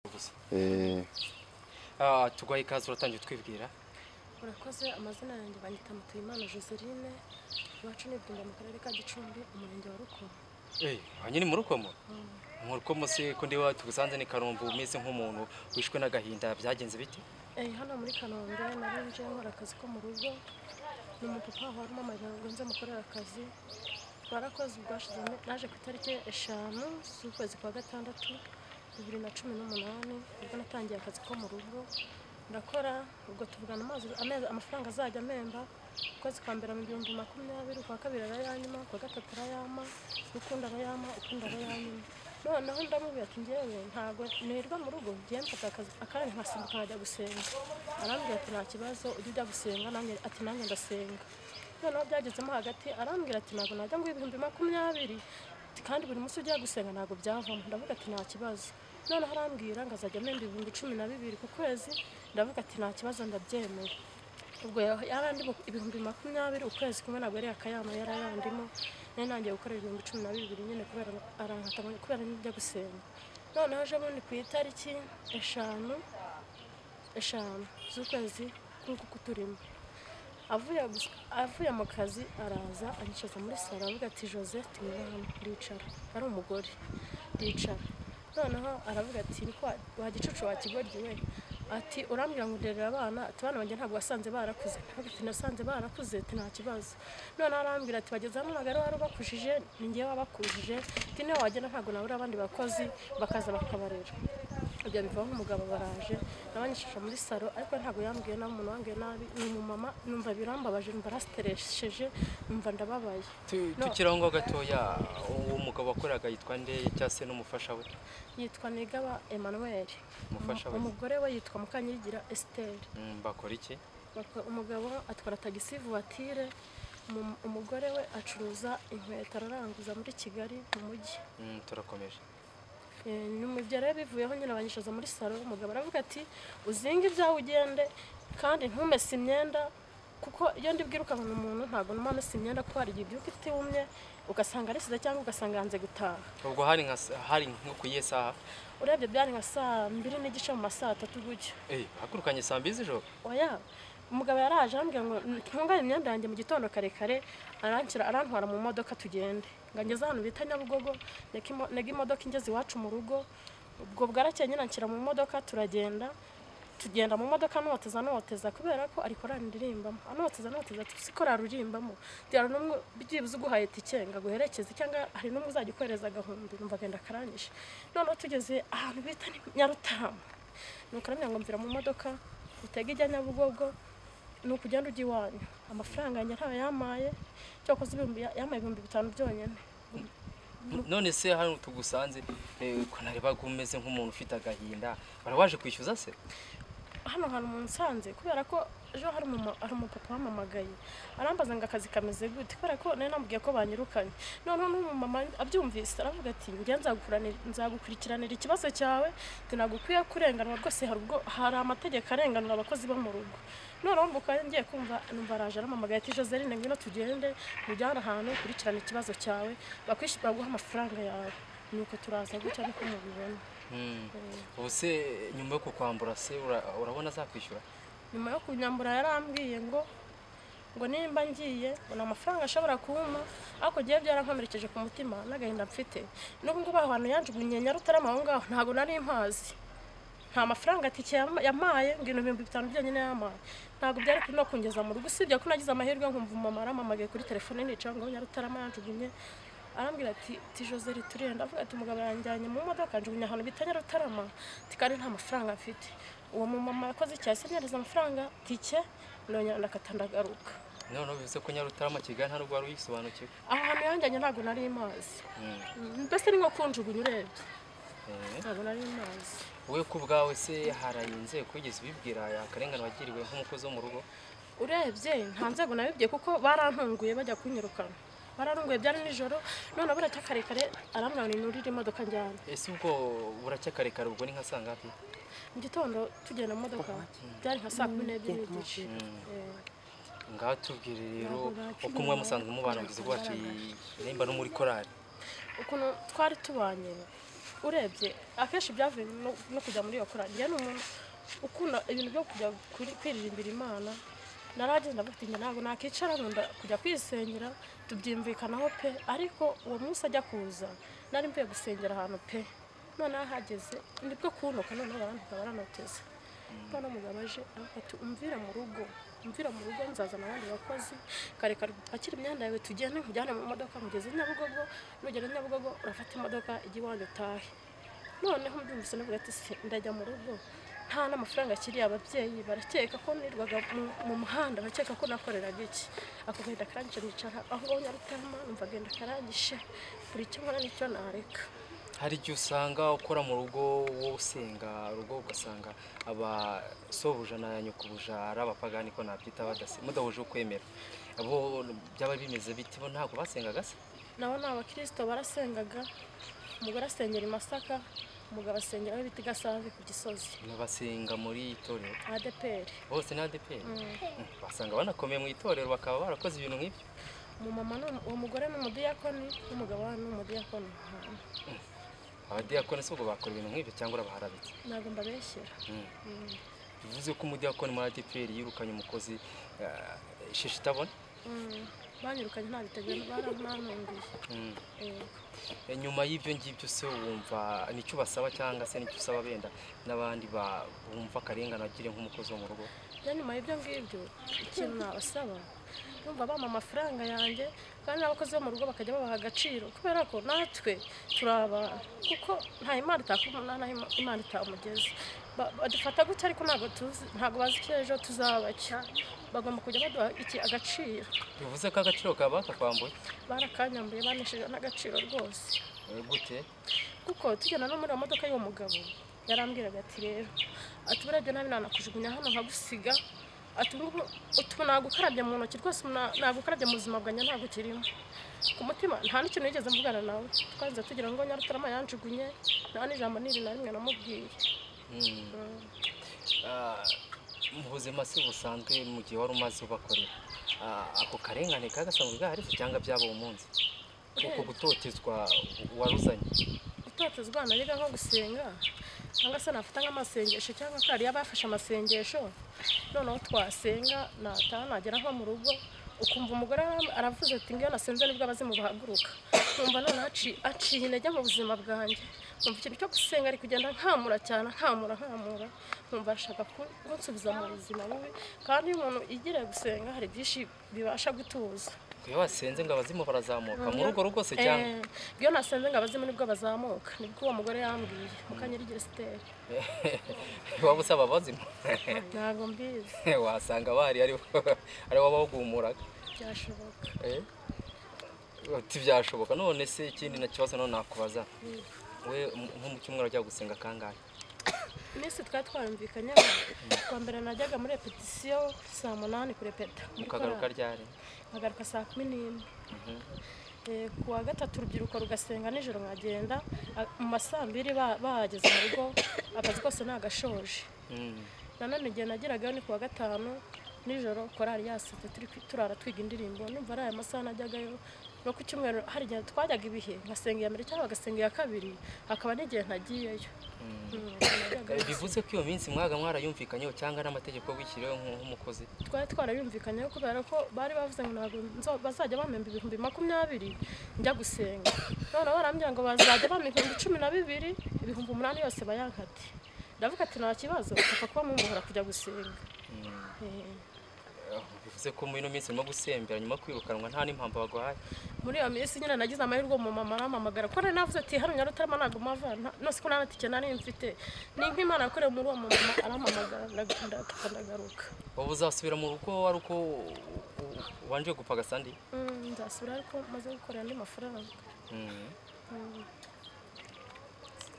ubusa Eh, Ah, tuguhaye ikaze uratangiye utwibwira urakoze amazina yanjye banyita mutuyimana joseline iwacu ni ibwimba mu karere ka gicumbi umurenge wa rukomo eh hanyiri mu rukomo mu rukomo se ko ndi wa tugusanze ni karumbu umeze nk'umuntu wishwe n'agahinda byagenze biti Eh, hano muri kanombe nari nje nkora akazi ko mu rugo ni umupapa wari umumama ngo nze mukorera akazi twarakoze ubwashize naje ku itariki eshanu z'ukwezi kwa gatandatu bibiri na cumi n'umunani ubwo natangiye akazi ko mu rugo ndakora ubwo tuvugana amazi amezi amafaranga azajya amemba ukwezi kwa mbere mu bihumbi makumyabiri ukwa kabiri arayanyima ukwa gatatu arayama ukundi arayama ukundi arayanyima noneho ndamubwira ati ngewe ntabwo nirwa mu rugo ngiye mfata akazi akanya nkasimbuka nkajya gusenga arambwira ati nta kibazo ujya ujya gusenga nanjye ati nanjye ndasenga noneho byagezemo hagati arambwira ati ntabwo najya ngo ibihumbi makumyabiri ati, kandi buri munsi ujya gusenga ntabwo byavamo ndavuga ati nta kibazo noneho arambwira ngo azajya amemba ibihumbi cumi na bibiri ku kwezi ndavuga ati nta kibazo ndabyemeye ubwo ya- yarandimo ibihumbi makumyabiri ukwezi kumwe ntabwo yari akayama yari arandimo nari nangiye gukora ibihumbi cumi na bibiri nyine kubera arankata kubera njya gusenga noneho ejo bundi ku itariki eshanu eshanu z'ukwezi nk'uku kuturimo avuye gus- avuye mu kazi araza anyicaza muri salo aravuga ati jose tumwe hano ndicara ari umugore ndicara noneho aravuga ati "Ni ko wa- wa gicucu wakigoryi we ati urambwira ngo urerera abana ati abana banjye ntabwo wasanze barakuze aravuga ati nasanze barakuze ati nta kibazo noneho arambwira ati bageze hano ntabwo ari warubakujije ni ngewe wabakujije ati niyo wagenda ntabwo nabura abandi bakozi bakaza bakabarera ibyo biva nk'umugabo baraje nabanyishisha muri salo ariko ntabwo yambwiye nabi umuntu wambwiye nabi ni umumama numva birambabaje numva arasiteresheje numva ndababaye Tu- No. tukiri aho ngaho gatoya uwo mugabo wakoraga yitwa nde cyangwa se n'umufasha we yitwa nigaba emmanuel Umufasha we. umugore we yitwa mukanyirigira esiteri Mm, bakora iki Bako- umugabo atwara tagisi vuwatire umu- umugore we acuruza inkweto araranguza muri kigali mu mujyi Mm, turakomeje Eh, nyuma ibyo rero bivuyeho nyine abanyicaza muri salo umugabo aravuga ati uzinge ibyawe ugende kandi ntumese imyenda kuko iyo ndi bwirukankana umuntu ntabwo numa mesa imyenda kuko hari igihe ibyuka itumye ugasanga arisize cyangwa ugasanga yanze gutaha ubwo hari nka sa- hari nko ku iyihe saha urebye byari nka saa mbiri n'igice mu ma saa tatu gutyo eh hakurukanye saa mbiri z'ijoro oya umugabo yaraje arambwira ngo ntungane imyenda yanjye mu gitondo karekare aranshyira arantwara mu modoka tugende ngo ngeze ahantu bita nyabugogo neka imo- nega imodoka ingeze iwacu mu rugo ubwo bwarakeye nyine anshyira mu modoka turagenda tugenda mu modoka anoteza anoteza kubera ko ari korari ndirimbamo anoteza anoteza ati si korari uririmbamo byara n'umwe byibuze uguhaye tike ngo aguherekeze cyangwa hari n'umwe uzajya ukohereza agahumbi numva agenda akarangije noneho tugeze ahantu bita ni nyarutamu nuko aramubwira ngo mvira mu modoka utega ijya nyabugogo ni ukugenda ujya iwanyu amafaranga yanjye ntayo yamaye cyakoze ibihumbi yamaye ibihumbi bitanu byonyine none se hano tugusanze eh, ko narebaga umeze nk'umuntu ufite agahinda wari waje kwishyuza se hano hantu mu nsanze kubera ko ejo hari umuma- hari umupapa wamamagaye arambaza ngo akazi kameze gute kubera ko nari namubwiye ko banyirukanye noneho n'umumama abyumvise aravuga ati njye nzagukuranira- nzagukurikiranira ikibazo cyawe tinagukwiye kurenganwa rwose hari ubwo hari amategeko arenganura abakozi bo mu rugo noneho mbuka ngiye kumva numva araje aramamagaye ati joseline ngwino tugende mujyane ahantu ukurikirane ikibazo cyawe bakwishyura baguha amafaranga yawe nuko turaza gutya niko mubibona Mm. Eh. ubu se nyuma yo kukwambura se ura- urabona azakwishyura nyuma yo kunyambura yarambwiye ngo ngo nimba ngiye ngo ni amafaranga ashobora kumpa ariko ngewe byarankomerekeje ku mutima n'agahinda mfite n'ubu ngubu aho hantu yanjugunye nyarutarama aho ngaho ntabwo nari mpazi nta mafaranga atike yam- yamaye ngo ibintu ibihumbi bitanu byonyine yamaye ntabwo byari no kungeza mu rugo usibye ko nagize amahirwe nkumva umumama aramamagaye kuri telefone nicaye ngo nyarutarama yanjugunye arambwira ati ti jose riturenda avuga ati umugabo yanjyanye mu modoka njugunya ahantu bita nyarutarama ati kandi nta mafaranga mfite uwo mumama yakoze icyaha simyariza amafaranga tike ndongera ndakata ndagaruka noneho bivuze ko nyarutarama kigali nta n'ubwo wari uyisobanukiwe aho hantu yanjyanye ntabwo nari mazi Mm. mbese ni nko kunjugunya urebye Eh. ntabwo nari mazi wowe ku bwawe se hari inzego wigeze ubibwira akarengane wagiriwe nk'umukozi wo mu rugo urebye nta nzego nabibye kuko barantunguye bajya kunyirukana barantunguye byari nijoro none buracya karekare arambwira ngo ninurire imodoka njyana ese ubwo buracyakarekare ubwo ni nka saa ngapi mu gitondo tugenda mu modoka byari nka saa kumi n'ebyiri n'igice Eh. ngaho tubwire rero uko muba musanzwe mubana kugeza ubwo waciye nimba no muri korari ukuntu twari tubanye urebye akenshi byavuye no no kujya muri iyo korari njyewe ni umuntu ukunda ibintu byo kujya kuri- kwiririmbira imana naragenda ndavuga njye ntabwo nakicara nkunda kujya kwisengera tubyumvikanaho pe ariko uwo munsi ajya kuza nari mvuye gusengera ahantu pe noneho ahageze nibwo kuntuka noneho barandika baranoteza noneho umugabo aje aravuga ati umvira mu rugo umvira mu rugo nzazana abandi bakozi kare kare pakira imyenda yawe tugende nkujyane mu modoka mugeze nyabugogo nugera nyabugogo urafata imodoka ijya iwanyu utahe noneho mbyumvise navuga ati se ndajya mu rugo nta n'amafaranga akiriye ababyeyi barakeka ko nirwaga mu- mu muhanda barakeka ko nakoreraga iki ako gahinda karangije nicara aho ngaho nyarutama numva agenda karangije buri icyo nkora n'icyo nareka hari igihe usanga ukora mu rugo wowe usenga urugo ugasanga abasobuja na nyukubuja ari abapagani ko nabyita badase mudahuje ukwemera abo byaba bimeze biti bo ntabwo basengaga se nabo ni abakirisito barasengaga umugore asengera i masaka umugabo asengera aho bita i gasave ku gisozi basenga muri itorero adeperi bose ni adeperi basanga banakomeye mu itorero bakaba barakoze ibintu nk'ibyo umumama ni- uwo mugore ni umudiyakoni n'umugabo we ni umudiyakoni Mm. abadiyakoni si ubwo bakora ibintu nk'ibyo cyangwa urabaharabitse ntabwo mbabeshyira Mm. Mm. bivuze ko umudiyakoni muri adeperi yirukanye umukozi eh, isheshi itabona Mm. banyirukanye nta giteguye barantunguye Mm. Eh, nyuma y'ibyo ngibyo se wumva nicyo basaba cyangwa se nicyo usaba benda n'abandi ba- bumva akarengane agire nk'umukozi wo mu rugo rero nyuma y'ibyo ngibyo ikintu nabasaba numva bampa amafaranga yanjye kandi n'abakozi bo mu rugo bakajya babaha agaciro kubera ko natwe turi abantu kuko nta imana itakumuna nta imana itamugeze Ba- badufata gutya ariko ntabwo tuzi ntabwo bazi icyo ejo tuzaba cya bagomba kujya baduha iki agaciro bivuze ko agaciro kaba bakakwambuye barakanyambuye banishije n'agaciro rwose Eh, gute kuko tugenda no muri iyo modoka y'uwo mugabo yarambwiraga ati rero ati urebye nabi nanakujugunya hano nkagusiga ati ubu ngubu utu nagukarabye mu ntoki rwose na- nagukarabye mu buzima bwanjye ntabwo ukirimo ku mutima nta n'ikintu yigeze mvugana nawe twanze tugira ngo nyarutarama yanjugunye nta n'ijambo n'iri na rimwe namubwiye Mm. Mm. Ah, mu buzima si busanzwe mu gihe wari umaze ubakorera Ah, ako karengane kagasanzwe gahari se cyangwa byaba uwo munsi kuko gutotezwa waruzanye gutoteza abana biga nko gusenga cyangwa se nafata nk'amasengesho cyangwa ko hariya bafashe amasengesho noneho twasenga nataha nagera nko mu rugo ukumva umugore ara- aravuze ati ngiyo nasenze nibwo abazimu bahaguruka nkumva noneho aci- aciye intege mu buzima bwanjye nkumva ikintu cyo gusenga ari kugenda nkamura cyane nkamura nkamura nkumva arashaka ku- kunsubiza mu buzima bubi kandi iyo umuntu yigiriye gusenga hari byinshi bibasha gutuza iyo wasenze ngo abazimu barazamuka mu rugo rugo se cyangwa Eh, iyo nasenze ngo abazimu nibwo bazamuka nibwo uwo mugore yambwiye mukanyirigire siteri waba usaba abazimu ntabwo mbizi wasanga bahari ari ari wabaguhumuraga byashoboka Eh? uti byashoboka none se ikindi na kibazo none nakubaza we m- nko mu cyumweru ajya gusenga kangahe iminsi twari twayumvikanye kuwa mbere najyaga muri repetisiyo saa munani kurepeta muri mukagaruka korali. ryari nkagaruka saa kumi n'imwe Eh, ku wa gatatu urubyiruko rugasenga nijoro nkagenda a- mu masambiri ba- bahageze mu rugo akazi kose nagashoje Mm. nanone igihe nageragayo ni kuwa gatanu nijoro korari yasetse turi kwi- turara twiga indirimbo numva ari aya masaha najyagayo no ku cyumweru hari igihe twajyaga ibihe nkasenga iya mbere cyangwa agasenga iya kabiri hakaba n'igihe ntagiyeyo Mm, najyagayo. Eh, bivuze ko iyo minsi mwaga mwarayumvikanyeho cyangwa n'amategeko wishyiriweho nk- nk'umukozi twari twarayumvikanyeho kubera ko bari bavuze ngo ntabwo nzo- bazajya bamemba ibihumbi makumyabiri njya gusenga none barambwira ngo bazajya bampa ibihumbi cumi na bibiri ibihumbi umunani yose bayankate ndavuga ati nta kibazo papa kuba mumuhora kujya gusenga Mm. Eh. Eh, bivuze ko muri ino minsi urimo gusembera nyuma yo kwirukanwa nta n'impamvu baguhaye muri iyo minsi nyine nagize amahirwe mu mama arampamagara kuko nari navuze ati hano nyarutarama ntabwo mpava nta- no siko nta tike nari mfite ni nk'imana yakorewe muri uwo mama arampamagara ndag- ndataha ndagaruka wowe uzasubira mu rugo ari uko u- u- ubanje gupfa agasandi Mm, nzasubira ariko maze gukorera andi mafaranga Mm. Mm.